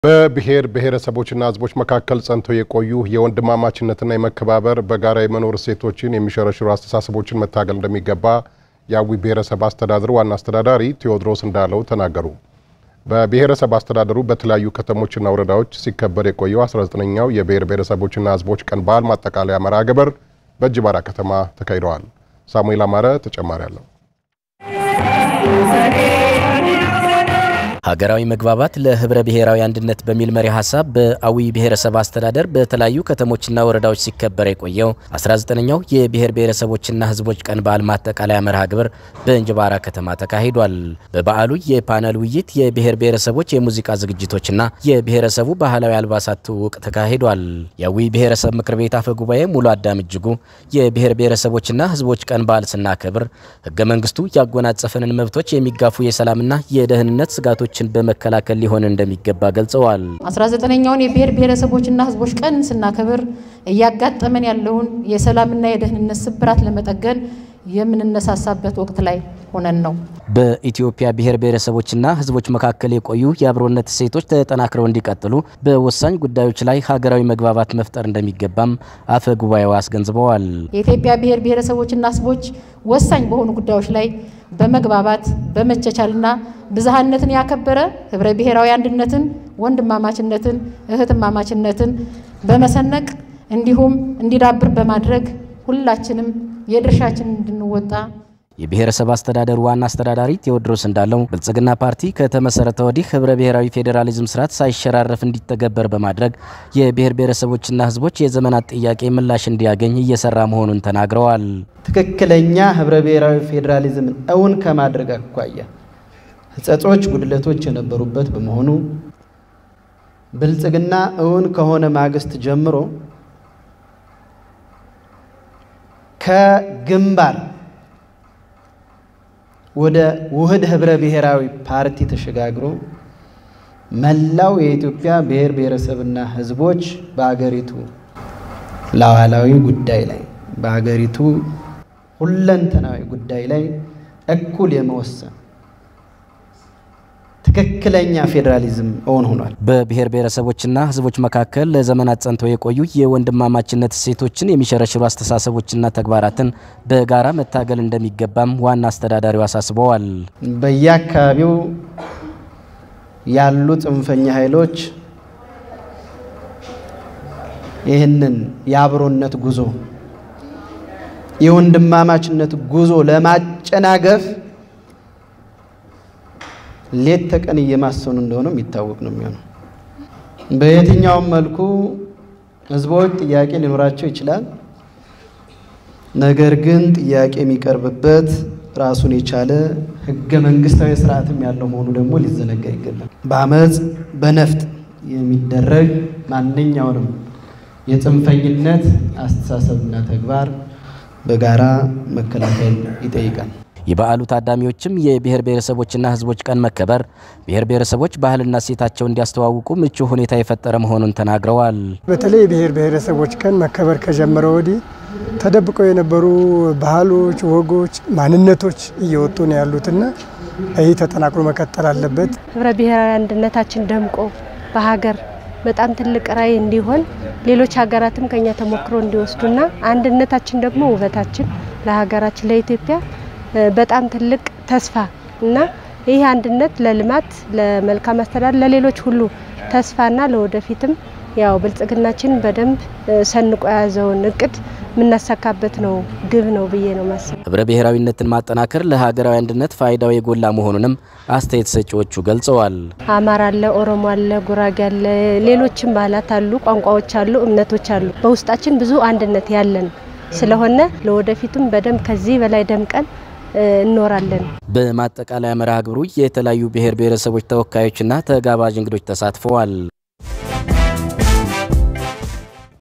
በብሔር ብሔረሰቦችና ሕዝቦች መካከል ጸንተው የቆዩ የወንድማማችነትና የመከባበር በጋራ የመኖር እሴቶችን የሚሸረሽሩ አስተሳሰቦችን መታገል እንደሚገባ የአዊ ብሔረሰብ አስተዳደር ዋና አስተዳዳሪ ቴዎድሮስ እንዳለው ተናገሩ። በብሔረሰብ አስተዳደሩ በተለያዩ ከተሞችና ወረዳዎች ሲከበር የቆየው 19ኛው የብሔር ብሔረሰቦችና ሕዝቦች ቀን በዓል ማጠቃለያ መርሃ ግብር በእንጅባራ ከተማ ተካሂደዋል። ሳሙኤል አማረ ተጨማሪ አለው። ሀገራዊ መግባባት ለህብረ ብሔራዊ አንድነት በሚል መሪ ሀሳብ በአዊ ብሔረሰብ አስተዳደር በተለያዩ ከተሞችና ወረዳዎች ሲከበር የቆየው 19ኛው የብሔር ብሔረሰቦችና ህዝቦች ቀን በዓል ማጠቃለያ መርሃ ግብር በእንጅባራ ከተማ ተካሂዷል። በበዓሉ የፓነል ውይይት፣ የብሔር ብሔረሰቦች የሙዚቃ ዝግጅቶችና የብሔረሰቡ ባህላዊ አልባሳት ትውውቅ ተካሂዷል። የአዊ ብሔረሰብ ምክር ቤት አፈ ጉባኤ ሙሉ አዳም እጅጉ የብሔር ብሔረሰቦችና ህዝቦች ቀን በዓል ስናከብር ህገ መንግስቱ ያጎናጸፈንን መብቶች የሚጋፉ የሰላምና የደህንነት ስጋቶች ችን በመከላከል ሊሆን እንደሚገባ ገልጸዋል። 19ኛውን የብሔር ብሔረሰቦችና ህዝቦች ቀን ስናከብር እያጋጠመን ያለውን የሰላምና የደህንነት ስብራት ለመጠገን የምንነሳሳበት ወቅት ላይ ሆነን ነው። በኢትዮጵያ ብሔር ብሔረሰቦችና ህዝቦች መካከል የቆዩ የአብሮነት እሴቶች ተጠናክረው እንዲቀጥሉ በወሳኝ ጉዳዮች ላይ ሀገራዊ መግባባት መፍጠር እንደሚገባም አፈ ጉባኤው አስገንዝበዋል። የኢትዮጵያ ብሔር ብሔረሰቦችና ህዝቦች ወሳኝ በሆኑ ጉዳዮች ላይ በመግባባት በመቻቻልና ብዝሃነትን ያከበረ ህብረ ብሔራዊ አንድነትን፣ ወንድማማችነትን፣ እህትማማችነትን በመሰነቅ እንዲሁም እንዲዳብር በማድረግ ሁላችንም የድርሻችን እንድንወጣ የብሔረሰብ አስተዳደሩ ዋና አስተዳዳሪ ቴዎድሮስ እንዳለው ብልጽግና ፓርቲ ከተመሰረተ ወዲህ ህብረ ብሔራዊ ፌዴራሊዝም ስርዓት ሳይሸራረፍ እንዲተገበር በማድረግ የብሔር ብሔረሰቦችና ህዝቦች የዘመናት ጥያቄ ምላሽ እንዲያገኝ እየሰራ መሆኑን ተናግረዋል። ትክክለኛ ህብረ ብሔራዊ ፌዴራሊዝምን እውን ከማድረግ አኳያ ህጸጾች፣ ጉድለቶች የነበሩበት በመሆኑ ብልጽግና እውን ከሆነ ማግስት ጀምሮ ከግንባር ወደ ውህድ ህብረ ብሔራዊ ፓርቲ ተሸጋግሮ መላው የኢትዮጵያ ብሔር ብሔረሰብና ህዝቦች በአገሪቱ ሉዓላዊ ጉዳይ ላይ በአገሪቱ ሁለንተናዊ ጉዳይ ላይ እኩል የመወሰን ትክክለኛ ፌዴራሊዝም እውን ሆኗል። በብሔር ብሔረሰቦችና ህዝቦች መካከል ለዘመናት ጸንተው የቆዩ የወንድማማችነት እሴቶችን የሚሸረሽሩ አስተሳሰቦችና ተግባራትን በጋራ መታገል እንደሚገባም ዋና አስተዳዳሪው አሳስበዋል። በየአካባቢው ያሉ ጽንፈኛ ኃይሎች ይህንን የአብሮነት ጉዞ የወንድማማችነት ጉዞ ለማጨናገፍ ሌት ተቀን እየማሰኑ እንደሆነ የሚታወቅ ነው የሚሆነው። በየትኛውም መልኩ ህዝቦች ጥያቄ ሊኖራቸው ይችላል። ነገር ግን ጥያቄ የሚቀርብበት ራሱን የቻለ ህገ መንግስታዊ ስርዓትም ያለው መሆኑ ደግሞ ሊዘነጋ ይገባል። በአመፅ በነፍጥ የሚደረግ ማንኛውንም የጽንፈኝነት አስተሳሰብና ተግባር በጋራ መከላከል ይጠይቃል። የበዓሉ ታዳሚዎችም የብሔር ብሔረሰቦችና ህዝቦች ቀን መከበር ብሔር ብሔረሰቦች ባህልና እሴታቸው እንዲያስተዋውቁ ምቹ ሁኔታ የፈጠረ መሆኑን ተናግረዋል። በተለይ የብሔር ብሔረሰቦች ቀን መከበር ከጀመረ ወዲህ ተደብቀው የነበሩ ባህሎች፣ ወጎች፣ ማንነቶች እየወጡ ነው ያሉትና ይህ ተጠናክሮ መቀጠል አለበት። ህብረ ብሔራዊ አንድነታችን ደምቆ በሀገር በጣም ትልቅ ራዕይ እንዲሆን ሌሎች ሀገራትም ከኛ ተሞክሮ እንዲወስዱና አንድነታችን ደግሞ ውበታችን ለሀገራችን ለኢትዮጵያ በጣም ትልቅ ተስፋ እና ይህ አንድነት ለልማት ለመልካም አስተዳደር ለሌሎች ሁሉ ተስፋና ለወደፊትም ያው ብልጽግናችን በደንብ ሰንቆ የያዘውን እቅድ የምናሳካበት ነው ግብ ነው ብዬ ነው ማስብ። ህብረ ብሔራዊነትን ማጠናከር ለሀገራዊ አንድነት ፋይዳው የጎላ መሆኑንም አስተያየት ሰጪዎቹ ገልጸዋል። አማራ አለ፣ ኦሮሞ አለ፣ ጉራጌ አለ፣ ሌሎችም ባህላት አሉ፣ ቋንቋዎች አሉ፣ እምነቶች አሉ። በውስጣችን ብዙ አንድነት ያለን ስለሆነ ለወደፊቱም በደንብ ከዚህ በላይ ደምቀን እንኖራለን። በማጠቃለያ መርሃ ግብሩ የተለያዩ ብሔር ብሔረሰቦች ተወካዮችና ተጋባዥ እንግዶች ተሳትፈዋል።